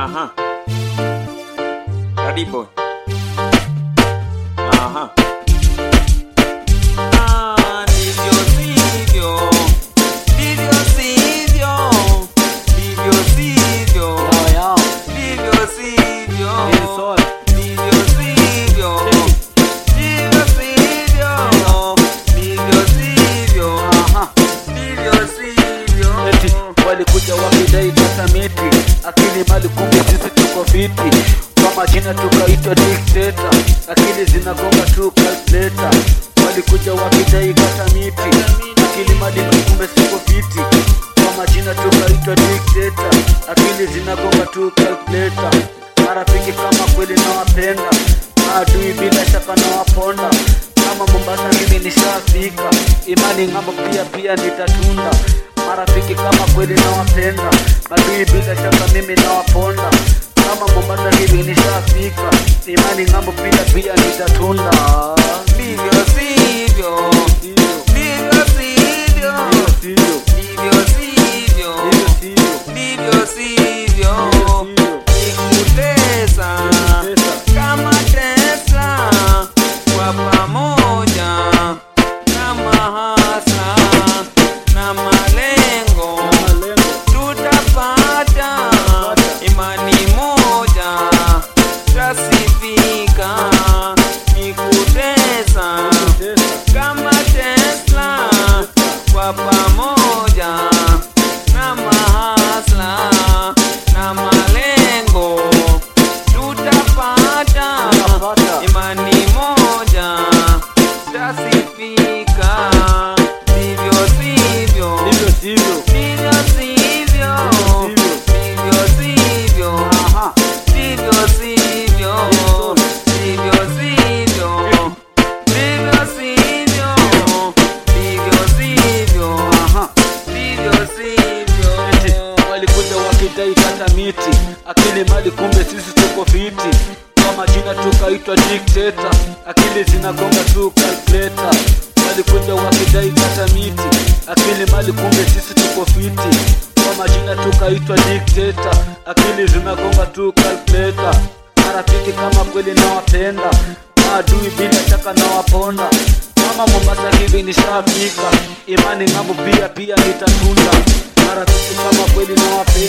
Aha. Daddy boy. Aha. Ah, ndivyo sivyo. Ndivyo sivyo. Ndivyo sivyo. Ndivyo sivyo. Ndivyo sivyo. Ndivyo sivyo. Ndivyo sivyo. Ndivyo sivyo. Eti walikuja wakidai kata miti akili mali kumbe sisi tuko fiti kwa majina tukaitwa dikteta akili zinagonga tu calculator walikuja wakidai kata miti akili mali kumbe siko fiti kwa majina tukaitwa dikteta akili zinagonga tu calculator marafiki kama kweli nawapenda maadui bila shaka nawaponda kama Mombasa mimi nishafika, imani ng'ambo pia pia nitatunda. Marafiki kama kweli nawapenda, madui bila shaka mimi nawaponda. Kama Mombasa hivi nishafika, imani ng'ambo pia pia nitatunda. Ndivyo sivyo. Ndivyo sivyo. Ndivyo sivyo. Ndivyo sivyo. Nikutesa kama Tesla kwa pamoja kama hasa na malengo tutapata imani moja tasifika nikutesa kama Tesla kwa pamoja na mahasla na malengo tutapata imani moja tasifika ndivyo sivyo Ndivyo sivyo. ndivyo sivyo ndivyo sivyo Aha. ndivyo sivyo ndivyo sivyo ndivyo sivyo ndivyo sivyo Aha. ndivyo sivyo walikuja wakidai kata miti akili mali kumbe sisi tuko fiti kwa majina tukaitwa dikteta akili zinagonga tu calculator walikuja wakidai kata miti akili mali kumbe sisi tuko fiti kwa majina tukaitwa dikteta akili zinagonga tu calculator marafiki kama kweli nawapenda maadui bila shaka nawaponda kama Mombasa hivi nishafika imani ng'ambo pia pia nitatunda marafiki kama kweli nawapenda